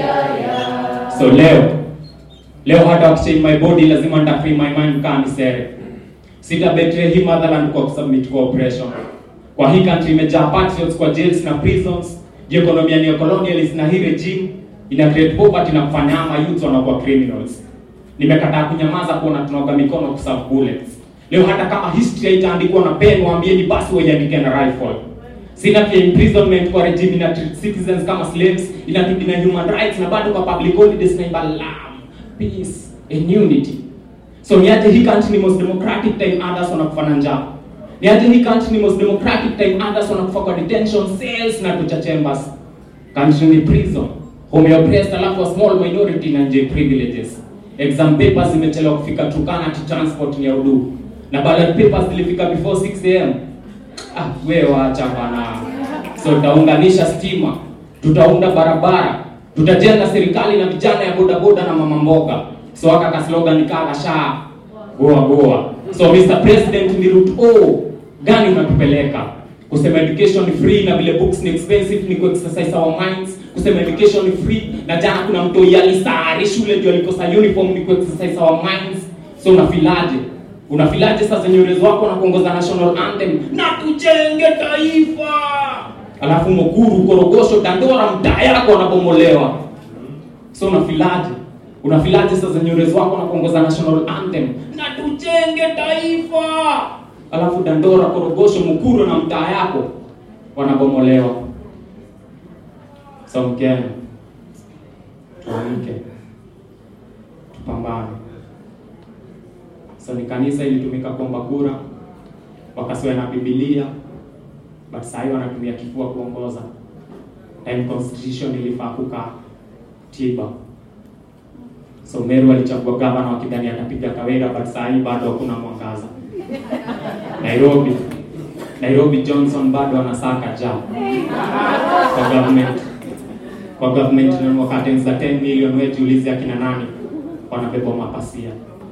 So leo leo hata wakichange my body lazima nita free my mind kama misere. Sita betray hii motherland kwa kusubmit kwa oppression. Kwa hii country imejaa patriots kwa jails na prisons. Juu economy ni colonialist na hii regime ina create poverty na kufanya ama youth wanakuwa criminals. Nimekataa kunyamaza kuona tunaoga mikono kuserve bullets. Leo hata kama history haitaandikwa na pen, waambieni basi waiandike na rifle. Sina pia imprisonment kwa regime ina treat citizens kama slaves, ina na human rights na bado kwa public holidays na imba love, peace and unity. So niaje hii country ni most democratic time others wanakufa na njaa. Niaje hii country ni most democratic time others wanakufa kwa detention cells na torture chambers. Country ni prison. Home ya oppressed alafu a small minority na enjoy privileges. Exam papers zimechelewa kufika Turkana to transport ni ya udu. Na ballot papers zilifika before 6 am. Ah, we wacha bana. So tutaunganisha stima, tutaunda barabara, tutajenga serikali na vijana ya bodaboda na mama mboga. So aka ka slogan kaka sha goa goa. So Mr President, ni route O gani unatupeleka? Kusema education ni free na vile books ni expensive ni ku-exercise our minds. Kusema education ni free na jana kuna mtu yalisari shule ndio alikosa uniform ni ku-exercise our minds. So unafilaje? Unafilaje sasa nyorezi wako na kuongoza national anthem na tujenge taifa, alafu Mukuru, Korogosho, Dandora mtaa yako wanabomolewa. So unafilaje? Unafilaje sasa nyorezi wako na kuongoza national anthem na tujenge taifa, alafu Dandora, Korogosho, Mukuru na mtaa yako wanabomolewa. So Mkenya, tuamke, tupambane. So ni kanisa ilitumika kuomba kura, wakasiwa na Biblia, but sasa hivi wanatumia kifua kuongoza. Time constitution ilifaa kukaa tiba. So Meru alichagua gavana wakidhani atapiga Kawira, but sasa hivi bado hakuna mwangaza. Nairobi Nairobi Johnson bado anasaka ja kwa government kwa government na wakati za 10 million wetu ulizi akina nani wanabeba mapasia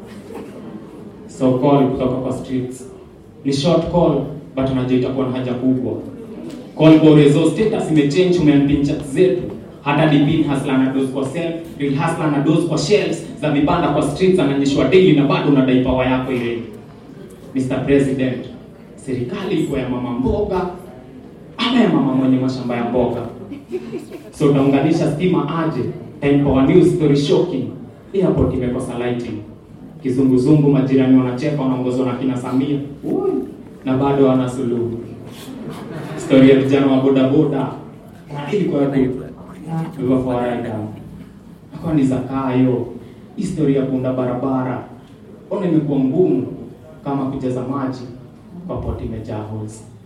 so call kutoka kwa streets ni short call but unajua itakuwa na haja kubwa call kwa resource status imechange umeambia chat zetu hata dipin hasla na dose kwa self real hasla na dose kwa shelves za vibanda kwa streets ananyeshwa daily na bado unadai power yako ile Mr President serikali iko ya mama mboga ama ya mama mwenye mashamba ya mboga so utaunganisha stima aje time power news story shocking airport imekosa lighting kizunguzungu, majirani wanacheka, wanaongozwa na kina Samia Ui, na bado wana suluhu. Story ya vijana wa bodaboda ilikuwa ilivyofawaida akawa ni zakayo. Historia ya kuunda barabara ona imekuwa ngumu kama kujaza maji kwa poti imejaa holes.